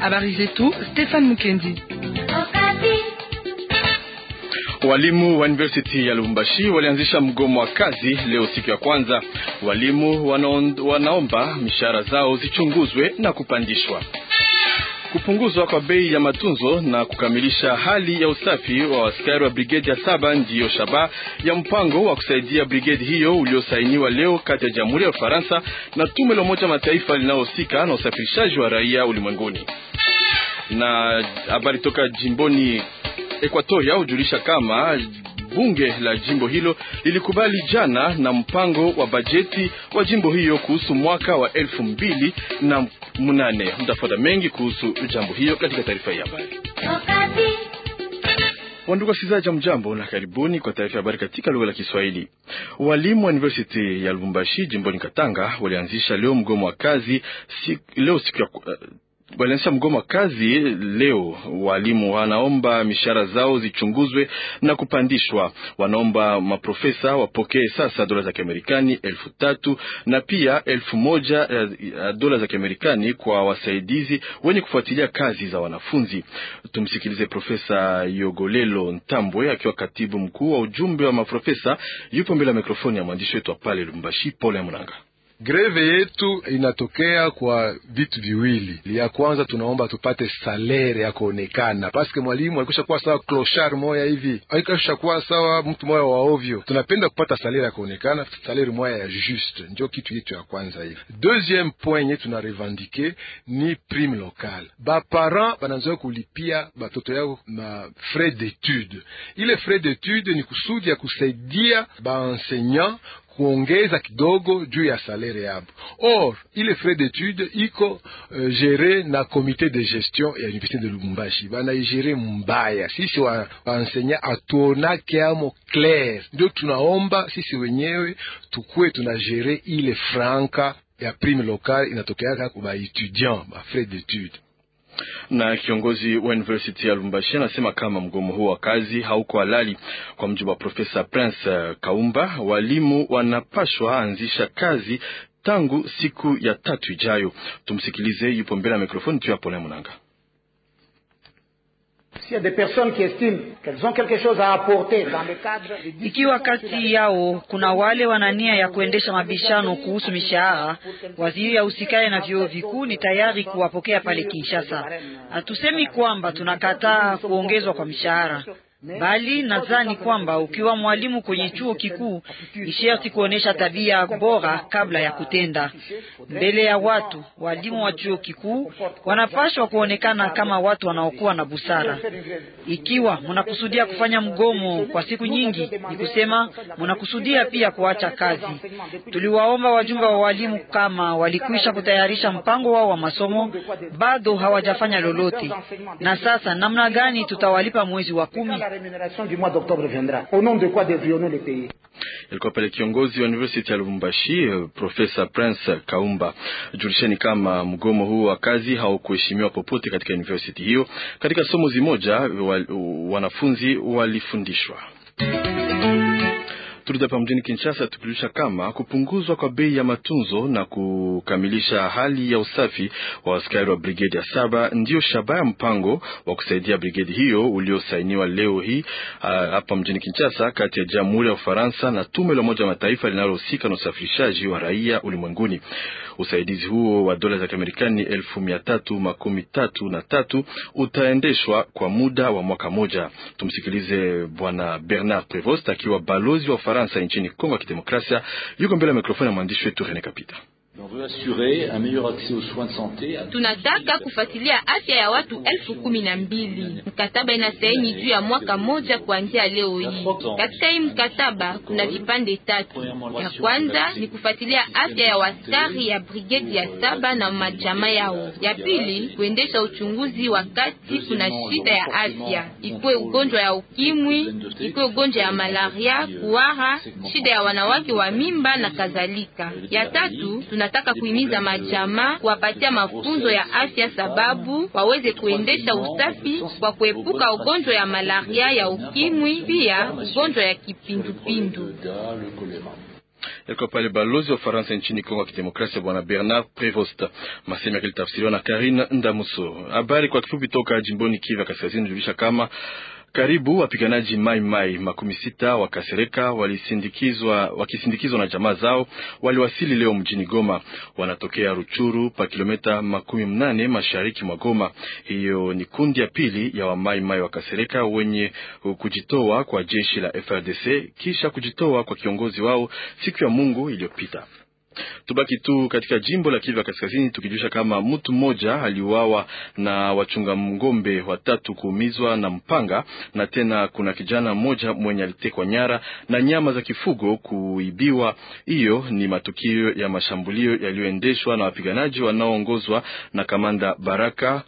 Habari zetu Stefan Mukendi. Walimu wa University ya Lubumbashi walianzisha mgomo wa kazi leo siku ya kwanza. Walimu wanaomba mishahara zao zichunguzwe na kupandishwa. Kupunguzwa kwa bei ya matunzo na kukamilisha hali ya usafi wa askari wa brigedi ya saba ndiyo shaba ya mpango wa kusaidia brigedi hiyo uliosainiwa leo kati ya Jamhuri ya Ufaransa na tume la Umoja Mataifa linalohusika na usafirishaji wa raia ulimwenguni. Na habari toka jimboni Ekwatoria hujulisha kama bunge la jimbo hilo lilikubali jana na mpango wa bajeti wa jimbo hiyo kuhusu mwaka wa elfu mbili na munane. Mtafuata mengi kuhusu jambo hiyo katika taarifa hii ya habari. Wandugu wasikilizaji, jamjambo na karibuni kwa taarifa ya habari katika lugha la Kiswahili. Walimu wa University ya Lubumbashi jimboni Katanga walianzisha leo mgomo wa kazi si, leo siku ya uh, walianzisha mgomo wa kazi leo. Walimu wanaomba mishahara zao zichunguzwe na kupandishwa. Wanaomba maprofesa wapokee sasa dola za Kiamerikani elfu tatu na pia elfu moja dola za Kiamerikani kwa wasaidizi wenye kufuatilia kazi za wanafunzi. Tumsikilize Profesa Yogolelo Ntambwe akiwa katibu mkuu wa ujumbe wa maprofesa. Yupo mbele ya mikrofoni ya mwandishi wetu wa pale Lubumbashi, Pole Munanga. Greve yetu inatokea kwa vitu viwili. Ya kwanza tunaomba tupate salere ya kuonekana, paske mwalimu alikwisha kuwa sawa clochard moya hivi, alikwisha kuwa sawa mtu moya wa ovyo. Tunapenda kupata salere ya kuonekana, salere moya ya juste, ndio kitu yetu ya kwanza hivi. Deuxième point yenye tuna revendike ni prime locale. Ba parent banazoea kulipia batoto yao ma frais d'étude. Ile frais d'étude ni kusudi ya kusaidia ba enseignant kuongeza kidogo juu ya salere yabo. Or ile frais d'étude iko uh, gere na comité de gestion ya université de Lubumbashi, banaigere mbaya. Sisi wa, waensenya atuonake amo clair, ndio tunaomba sisi wenyewe tukue tunagere ile franka ya prime locale inatokeaka kwa ba étudiant ba frais d'étude na kiongozi wa University ya Lubumbashi anasema kama mgomo huo wa kazi hauko halali. Kwa mjibu wa Profesa Prince Kaumba, walimu wanapashwa anzisha kazi tangu siku ya tatu ijayo. Tumsikilize, yupo mbele ya mikrofoni tu ya Pole Munanga. Ikiwa kati yao kuna wale wana nia ya kuendesha mabishano kuhusu mishahara, waziri ya usikae na vyuo vikuu ni tayari kuwapokea pale Kinshasa. Hatusemi kwamba tunakataa kuongezwa kwa mishahara bali nadhani kwamba ukiwa mwalimu kwenye chuo kikuu ni sharti kuonesha tabia bora kabla ya kutenda mbele ya watu. Walimu wa chuo kikuu wanapaswa kuonekana kama watu wanaokuwa na busara. Ikiwa mnakusudia kufanya mgomo kwa siku nyingi, ni kusema mnakusudia pia kuacha kazi. Tuliwaomba wajumbe wa walimu kama walikwisha kutayarisha mpango wao wa masomo, bado hawajafanya lolote. Na sasa namna gani tutawalipa mwezi wa kumi? Ilikuwa pale kiongozi wa University ya Lubumbashi Profesa Prince Kaumba. Julisheni kama mgomo huu wa kazi haukuheshimiwa popote katika university hiyo. Katika somo zimoja wanafunzi walifundishwa Turudi hapa mjini Kinshasa tukijulisha kama kupunguzwa kwa bei ya matunzo na kukamilisha hali ya usafi wa askari wa brigedi ya saba ndiyo shabaha ya mpango wa kusaidia brigedi hiyo uliosainiwa leo hii hapa mjini Kinshasa kati ya Jamhuri ya Ufaransa na tume la Umoja wa Mataifa linalohusika na usafirishaji wa raia ulimwenguni. Usaidizi huo wa dola za Kiamerikani elfu mia tatu makumi tatu na tatu utaendeshwa kwa muda wa mwaka moja. Tumsikilize Bwana Bernard Prevost akiwa balozi wa Ufaransa nchini Kongo ya Kidemokrasia, yuko mbele ya mikrofoni ya mwandishi wetu Rene Kapita. Tunataka kufuatilia afya ya watu elfu kumi na mbili. Mkataba inasaini juu ya mwaka moja kuanzia leo hii. Katika hii mkataba kuna vipande tatu. Ya kwanza ni kufuatilia afya ya waskari ya brigedi ya saba na majamaa yao. Ya pili kuendesha uchunguzi wakati kuna shida ya afya, ikuwe ugonjwa ya ukimwi, ikuwe ugonjwa ya malaria, kuhara, shida ya wanawake wa mimba na kadhalika. Ya tatu tunataka kuhimiza majamaa kuwapatia mafunzo ya afya, sababu waweze kuendesha usafi kwa kuepuka ugonjwa ya malaria, ya ukimwi, pia ugonjwa ya kipindupindu. Yalikuwa pale balozi wa Ufaransa nchini Kongo ya Kidemokrasia Bwana Bernard Prevost. Masemi yake litafsiriwa na Karine Ndamuso. Habari kwa kifupi toka jimboni Kivu Kaskazini julisha kama karibu wapiganaji Mai Mai makumi sita wa Kasereka walisindikizwa wakisindikizwa na jamaa zao waliwasili leo mjini Goma. Wanatokea Ruchuru pa kilomita makumi mnane mashariki mwa Goma. Hiyo ni kundi ya pili ya Wamai Mai wa Kasereka wenye kujitoa kwa jeshi la FRDC kisha kujitoa kwa kiongozi wao siku ya Mungu iliyopita. Tubaki tu katika jimbo la Kivu ya Kaskazini tukijulisha kama mtu mmoja aliuawa na wachunga ng'ombe watatu kuumizwa na mpanga, na tena kuna kijana mmoja mwenye alitekwa nyara na nyama za kifugo kuibiwa. Hiyo ni matukio ya mashambulio yaliyoendeshwa na wapiganaji wanaoongozwa na kamanda Baraka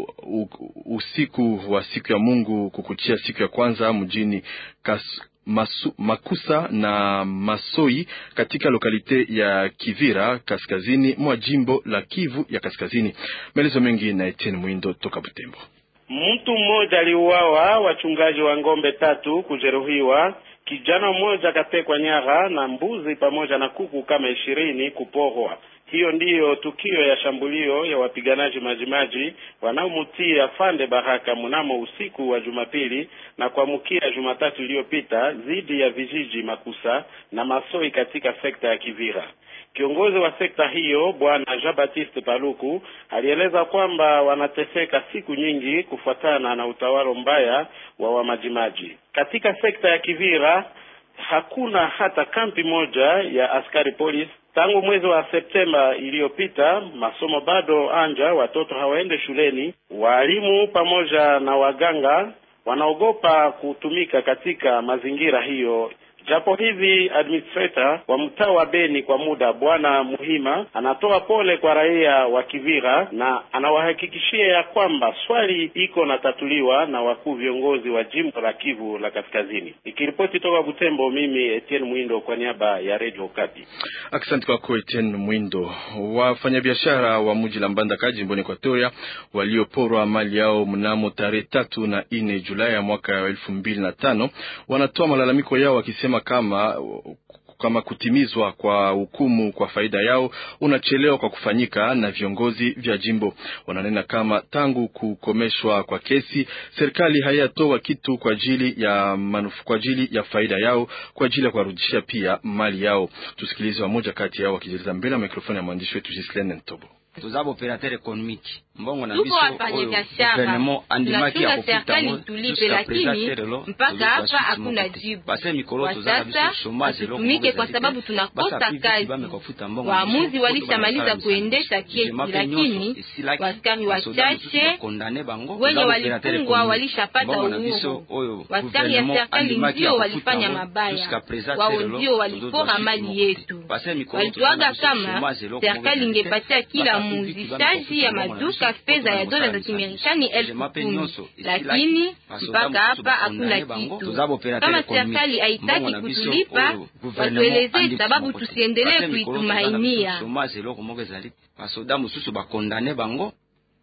usiku wa siku ya Mungu kukuchia siku ya kwanza mjini Kas Masu, Makusa na Masoi katika lokalite ya Kivira kaskazini mwa jimbo la Kivu ya Kaskazini. Maelezo mengi na Etienne Mwindo toka Butembo. Mtu mmoja aliuawa, wachungaji wa ng'ombe tatu kujeruhiwa, kijana mmoja akatekwa nyara na mbuzi pamoja na kuku kama ishirini kuporwa. Hiyo ndiyo tukio ya shambulio ya wapiganaji majimaji wanaomutia Fande Baraka mnamo usiku wa Jumapili na kuamkia Jumatatu iliyopita dhidi ya vijiji Makusa na Masoi katika sekta ya Kivira. Kiongozi wa sekta hiyo Bwana Jean Baptiste Paluku alieleza kwamba wanateseka siku nyingi kufuatana na utawala mbaya wa wamajimaji katika sekta ya Kivira. Hakuna hata kampi moja ya askari polisi tangu mwezi wa Septemba iliyopita. Masomo bado anja, watoto hawaende shuleni. Walimu pamoja na waganga wanaogopa kutumika katika mazingira hiyo. Japo hivi administrator wa mtaa wa Beni kwa muda Bwana Muhima anatoa pole kwa raia wa Kivira na anawahakikishia ya kwamba swali iko natatuliwa na wakuu viongozi wa jimbo la Kivu la Kaskazini. Ikiripoti toka Butembo, mimi Etienne Mwindo kwa niaba ya Radio Okapi. Asante kwako Etienne Mwindo. Wafanyabiashara wa mji la Mbandaka jimboni Equatoria walioporwa mali yao mnamo tarehe tatu na nne Julai ya mwaka wa elfu mbili na tano wanatoa malalamiko yao wakisema kama kama kutimizwa kwa hukumu kwa faida yao unachelewa kwa kufanyika na viongozi vya jimbo. Wananena kama tangu kukomeshwa kwa kesi, serikali hayatoa kitu kwa ajili ya manufu, kwa ajili ya faida yao, kwa ajili ya kuwarudishia pia mali yao. Tusikilize wamoja kati yao wakijeleza mbele ya mikrofoni ya mwandishi wetu Gislene Ntobo. tuzaba operateur économique mbongo na tuko biso wafanya biashara gouvernement andimaki ya tunachunga serikali kofuta tulipe, lakini mpaka hapa hakuna jibu. base mikolo Kwa tozala sasa biso chômage eloko hatutumike moko kwa ezali sababu te. tunakosa Basa pivi kazi. bame kofuta mbongo Waamuzi na biso, walishamaliza koto basala kuendesha misala. kesi, Jema pe lakini nyonso esilaki. waskari Basoda wachache mosusu bakondane bango, wenye tozala operateur walifungwa économique. walishapata Mbongo na biso uhuru. oyo Waskari ya gouvernement serikali andimaki ndio ya kofuta walifanya ngo, mabaya, jusqu'à présent wao lelo, ndio walipora tozozwa mali siku yetu. moko te. Base mikolo Walituaga tozala biso kama chômage eloko moko serikali ezali te. ingepatia kila Basa pivi bame muuzishaji ya kofuta mbongo na maduka biso, fedha ya koto dola za basala Kimarekani elfu Jema pe kumi, nyonso esilaki. lakini Basoda mpaka mosusu hapa bakondane hakuna bango, kitu. tozaba operateur Kama économique. serikali haitaki Mbongo na biso kutulipa, oyo gouvernement watueleze andiki sababu moko te. tusiendelee Base mikolo tozala kuitumainia. biso chômage eloko moko ezali te. basoda mosusu bakondane bango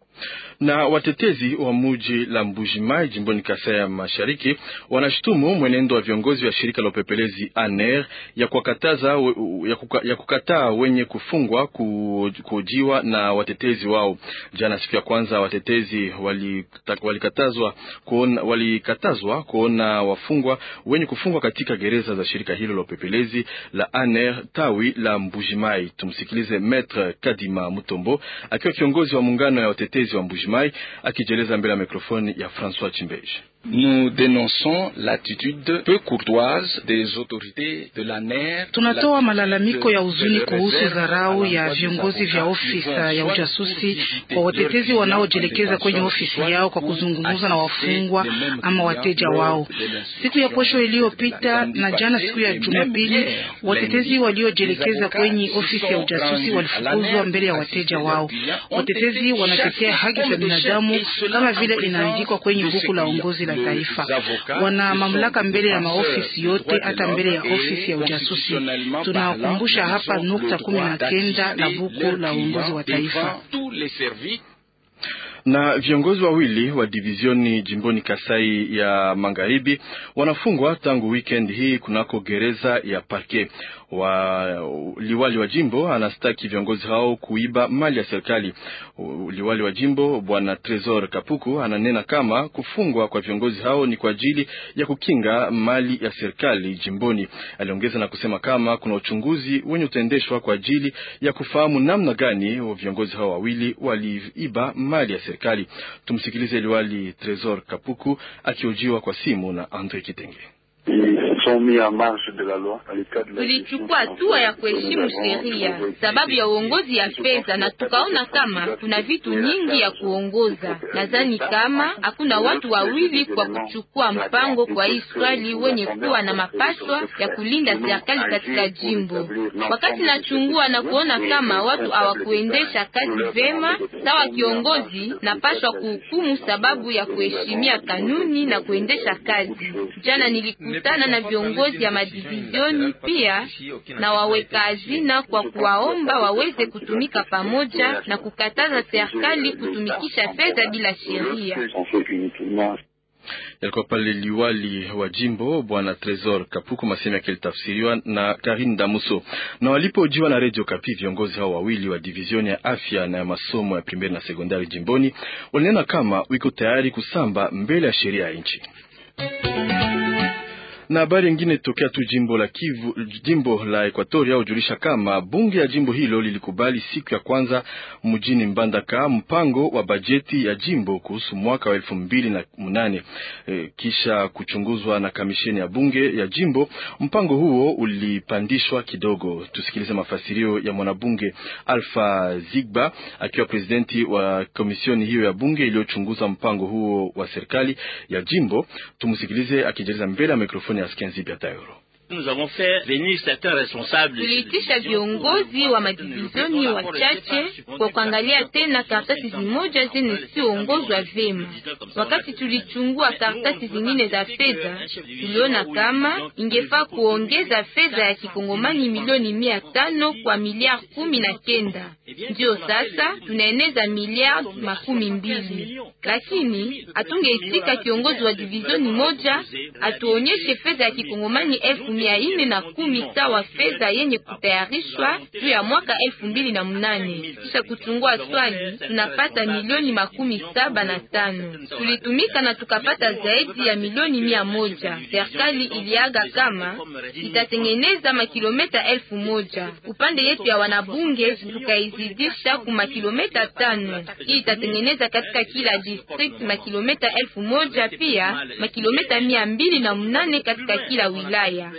na watetezi wa muji la Mbujimai jimboni Kasai ya Mashariki wanashutumu mwenendo wa viongozi wa shirika la upepelezi ANR ya kuwakataza ya, kuka, ya kukataa wenye kufungwa ku, kujiwa na watetezi wao. Jana siku ya kwanza watetezi walikatazwa kuona, walikatazwa kuona wafungwa wenye kufungwa katika gereza za shirika hilo la upepelezi la ANR tawi la Mbujimai. Tumsikilize Maître Kadima Mutombo akiwa kiongozi wa muungano ya watetezi wa Mbujimai akijieleza mbele ya mikrofoni ya François Chimbeji. Nous dénonçons l'attitude peu courtoise des autorités de la NER. Tunatoa malalamiko ya huzuni kuhusu dharau ya viongozi vya ofisi ya ujasusi kwa watetezi wanaojielekeza kwenye ofisi yao kwa kuzungumza na wafungwa ama wateja wao. Siku ya posho iliyopita na jana siku ya Jumapili, watetezi waliojielekeza kwenye ofisi ya ujasusi walifukuzwa mbele ya wateja wao. Watetezi wanatetea haki za binadamu kama vile inaandikwa kwenye buku la uongozi la taifa. Wana mamlaka mbele ya maofisi yote, hata mbele ya ofisi ya ujasusi. Tunakumbusha hapa nukta kumi na kenda la buku la uongozi wa taifa na viongozi wawili wa divizioni jimboni Kasai ya Magharibi wanafungwa tangu weekend hii kunako gereza ya Parke. wa liwali wa jimbo anastaki viongozi hao kuiba mali ya serikali. Liwali wa jimbo bwana Tresor Kapuku ananena kama kufungwa kwa viongozi hao ni kwa ajili ya kukinga mali ya serikali jimboni. Aliongeza na kusema kama kuna uchunguzi wenye utaendeshwa kwa ajili ya kufahamu namna gani viongozi hao wawili waliiba mali ya serikali. Tumsikilize liwali Tresor Kapuku akiojiwa kwa simu na Andre Kitenge. Tulichukua hatua ya kuheshimu sheria sababu ya uongozi ya fedha, na tukaona kama kuna vitu nyingi ya kuongoza. Nadhani kama hakuna watu wawili kwa kuchukua mpango kwa hii swali wenye kuwa na mapashwa ya kulinda serikali katika jimbo. Wakati nachungua na kuona kama watu hawakuendesha kazi vema, sawa kiongozi napashwa kuhukumu sababu ya kuheshimia kanuni na kuendesha kazi. Jana nilikutana na viongozi ya madivizioni pia na waweka hazina kwa kuwaomba waweze kutumika pamoja na kukataza serikali kutumikisha fedha bila sheria. Yalikuwa pale liwali wa jimbo bwana Tresor Kapuku, masemi yake yalitafsiriwa na Karin Damuso. Na walipojiwa na Radio Kapi, viongozi hao wawili wa divizioni ya afya na ya masomo ya primeri na sekondari jimboni walinena kama wiko tayari kusamba mbele ya sheria ya nchi na habari ingine tokea tu jimbo la Kivu, jimbo la Ekwatoria hujulisha kama bunge ya jimbo hilo lilikubali siku ya kwanza mjini Mbandaka mpango wa bajeti ya jimbo kuhusu mwaka wa elfu mbili na munane e, kisha kuchunguzwa na kamisheni ya bunge ya jimbo. Mpango huo ulipandishwa kidogo. Tusikilize mafasirio ya mwanabunge Alpha Zigba akiwa presidenti wa komisioni hiyo ya bunge iliyochunguza mpango huo wa serikali ya jimbo. Tumsikilize akijeleza mbele ya mikrofoni Tuliitisha viongozi wa madivizioni wachache kwa kuangalia tena karatasi zimoja zenye siongozwa vema. Wakati tulichungua karatasi zingine za fedha, tuliona kama ingefaa kuongeza fedha ya kikongomani milioni mia tano kwa miliari kumi na kenda. Ndio sasa tunaeneza miliari makumi mbili, lakini hatungeitika kiongozi wa divizioni moja atuonyeshe fedha ya kikongomani elfu mia ine na kumi sawa fedha yenye kutayarishwa juu ya mwaka elfu mbili na mnane. Kisha kuchungua swali, tunapata milioni makumi saba na tano. Tulitumika na tukapata zaidi ya milioni mia moja. Serikali iliaga kama itatengeneza makilometa elfu moja. Upande yetu ya wanabunge tukaizidisha ku makilometa tano. Hii itatengeneza katika kila district makilometa elfu moja pia makilometa mia mbili na mnane katika kila wilaya.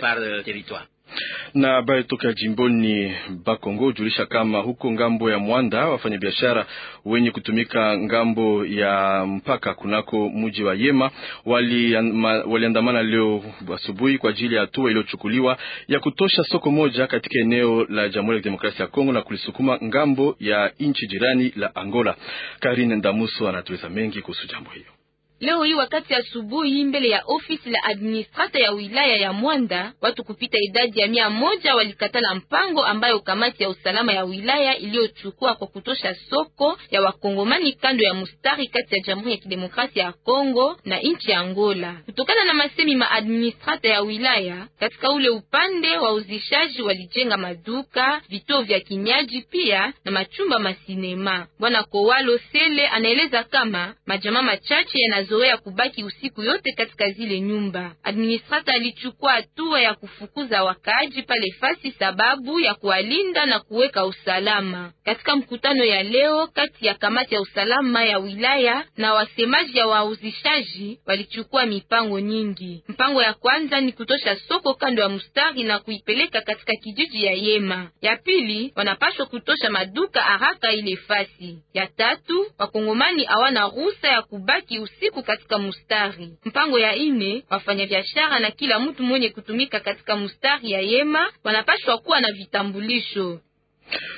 Na habari toka jimboni Bakongo hujulisha kama huko ngambo ya Mwanda wafanyabiashara wenye kutumika ngambo ya mpaka kunako mji wa Yema waliandamana wali leo asubuhi kwa ajili ya hatua iliyochukuliwa ya kutosha soko moja katika eneo la Jamhuri ya Kidemokrasia ya Kongo na kulisukuma ngambo ya nchi jirani la Angola. Karine Ndamuso anatueleza mengi kuhusu jambo hiyo. Leo hii wakati asubuhi, mbele ya ofisi la administrata ya wilaya ya Mwanda, watu kupita idadi ya mia moja walikatala mpango ambayo kamati ya usalama ya wilaya iliyochukua kwa kutosha soko ya wakongomani kando ya mustari kati ya Jamhuri ya Kidemokrasia ya Kongo na nchi ya Angola. Kutokana na masemi ma administrata ya wilaya, katika ule upande wa uzishaji walijenga maduka, vituo vya kinyaji pia na machumba masinema. Bwana Kowalo Sele anaeleza kama majamaa machache yana zoea kubaki usiku yote katika zile nyumba. Administrata alichukua hatua ya kufukuza wakaaji pale fasi sababu ya kuwalinda na kuweka usalama. Katika mkutano ya leo kati ya kamati ya usalama ya wilaya na wasemaji ya wauzishaji, walichukua mipango nyingi. Mpango ya kwanza ni kutosha soko kando ya mustari na kuipeleka katika kijiji ya Yema. Ya pili, wanapaswa kutosha maduka haraka ile fasi. Ya tatu, wakongomani hawana ruhusa ya kubaki usiku katika mustari. Mpango ya ine, wafanyabiashara na kila mtu mwenye kutumika katika mustari ya Yema wanapashwa kuwa na vitambulisho.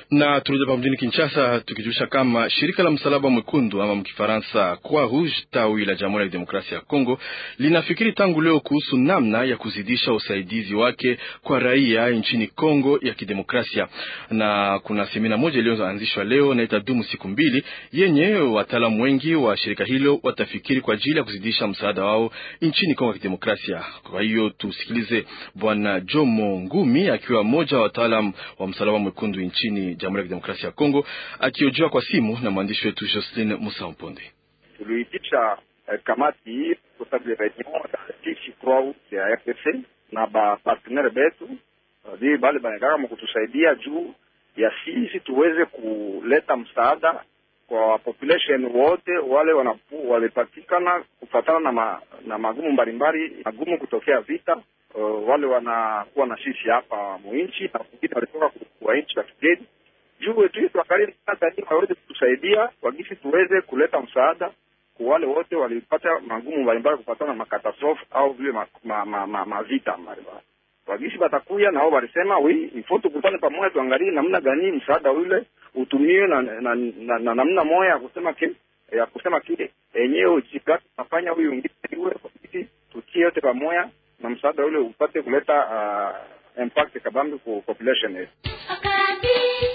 Na turudi hapa mjini Kinshasa tukijulisha kama shirika la msalaba mwekundu ama mkifaransa Croix Rouge tawi la Jamhuri ya Kidemokrasia ya Kongo linafikiri tangu leo kuhusu namna ya kuzidisha usaidizi wake kwa raia nchini Kongo ya Kidemokrasia, na kuna semina moja iliyoanzishwa leo na itadumu siku mbili, yenye wataalamu wengi wa shirika hilo watafikiri kwa ajili ya kuzidisha msaada wao nchini Kongo ya Kidemokrasia. Kwa hiyo tusikilize Bwana Jomo Ngumi akiwa mmoja wa wataalamu wa msalaba mwekundu nchini Jamhuri ya Kidemokrasia ya Kongo akiojiwa kwa simu na mwandishi wetu Jocelyn Musa Mponde. Tuliitisha eh, kamati hii kwa sababu ya reunion sisi Croix ya RDC na ba partenaire betu vi bale banataka mkutusaidia juu ya sisi tuweze kuleta msaada kwa population wote wale wanapu, walipatikana kufatana na, ma, na magumu mbalimbali magumu kutokea vita uh, wale wanakuwa na sisi hapa mwinchi na wengine walitoka kwa nchi za kigeni juu tu tuangalie waweze kutusaidia wagisi tuweze kuleta msaada kwa wale wote walipata magumu mbalimbali kufatana na makatastrofe au vile mavita ma, ma, ma, ma mbalimbali wagisi batakuya nao walisema wi ifo tukutane pamoja tuangalie namna gani msaada ule utumiwe na, na, na, na, na namna moja ya kusema ke ya kusema kile enyewe ujikati nafanya huyu wengine iwe tutie yote pamoja na msaada ule upate kuleta uh, impact kabambi kwa population yetu.